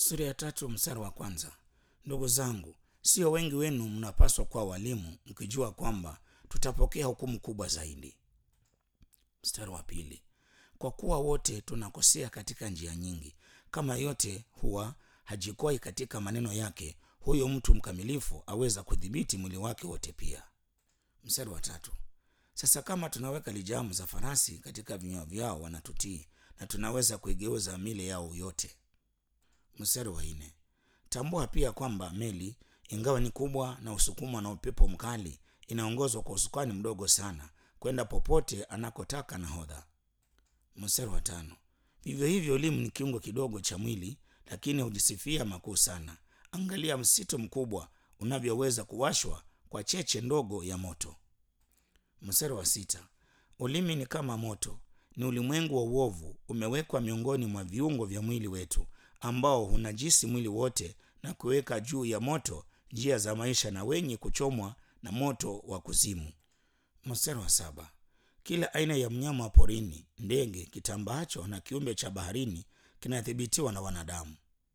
sura ya tatu mstari wa kwanza ndugu zangu sio wengi wenu mnapaswa kuwa walimu mkijua kwamba tutapokea hukumu kubwa zaidi mstari wa pili kwa kuwa wote tunakosea katika njia nyingi kama yote huwa hajikwai katika maneno yake huyo mtu mkamilifu aweza kudhibiti mwili wake wote pia mstari wa tatu sasa kama tunaweka lijamu za farasi katika vinywa vyao wanatutii na tunaweza kuigeuza mili yao yote mstari wa nne tambua pia kwamba meli ingawa ni kubwa na usukumwa na upepo mkali inaongozwa kwa usukani mdogo sana kwenda popote anakotaka nahodha mstari wa tano vivyo hivyo elimu ni kiungo kidogo cha mwili lakini hujisifia makuu sana angalia msito mkubwa unavyoweza kuwashwa kwa cheche ndogo ya moto mstari wa sita ulimi ni kama moto ni ulimwengu wa uovu umewekwa miongoni mwa viungo vya mwili wetu ambao hunajisi mwili wote na kuweka juu ya moto njia za maisha na wenye kuchomwa na moto wa kuzimu mstari wa saba kila aina ya mnyama wa porini ndege kitambaacho na kiumbe cha baharini kinathibitiwa na wanadamu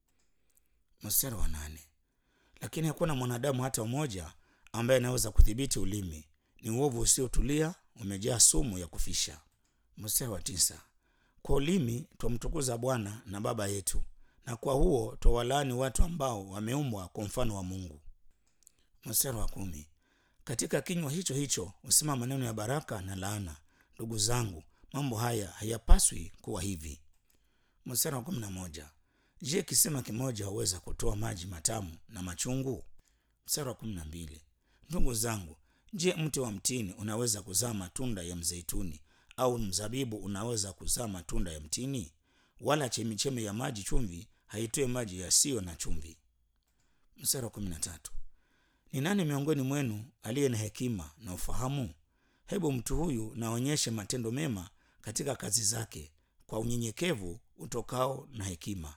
mstari wa nane lakini hakuna mwanadamu hata mmoja ambaye anaweza kudhibiti ulimi ni uovu usiotulia umejaa sumu ya kufisha mstari wa tisa kwa ulimi twamtukuza bwana na baba yetu na kwa huo twawalaani watu ambao wameumbwa kwa mfano wa mungu mstari wa kumi katika kinywa hicho hicho husema maneno ya baraka na laana ndugu zangu mambo haya hayapaswi kuwa hivi mstari wa kumi na moja je kisema kimoja huweza kutoa maji matamu na machungu mstari wa kumi na mbili ndugu zangu je mti wa mtini unaweza kuzaa matunda ya mzeituni au mzabibu unaweza kuzaa matunda ya mtini wala chemichemi ya maji chumvi haitoe maji yasiyo na chumvi mstari wa kumi na tatu ni nani miongoni mwenu aliye na hekima na ufahamu hebu mtu huyu naonyeshe matendo mema katika kazi zake kwa unyenyekevu utokao na hekima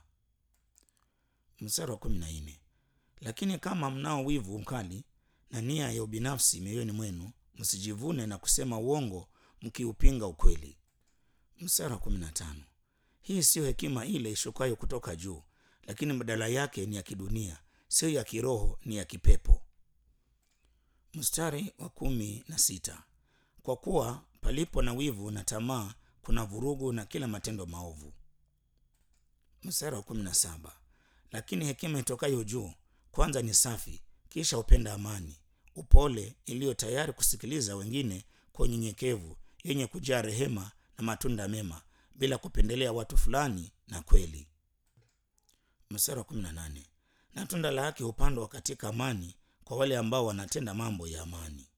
mstari wa kumi na nne lakini kama mnao wivu mkali na nia ya ubinafsi mioyoni mwenu msijivune na kusema uongo mkiupinga ukweli mstari wa kumi na tano hii siyo hekima ile ishukayo kutoka juu lakini badala yake ni ya kidunia siyo ya kiroho ni ya kipepo mstari wa kumi na sita kwa kuwa palipo na wivu na tamaa kuna vurugu na kila matendo maovu mstari wa kumi na saba lakini hekima itokayo juu kwanza ni safi kisha hupenda amani upole iliyo tayari kusikiliza wengine kwa unyenyekevu yenye kujaa rehema na matunda mema bila kupendelea watu fulani na kweli mstari wa kumi na nane na tunda la haki hupandwa katika amani kwa wale ambao wanatenda mambo ya amani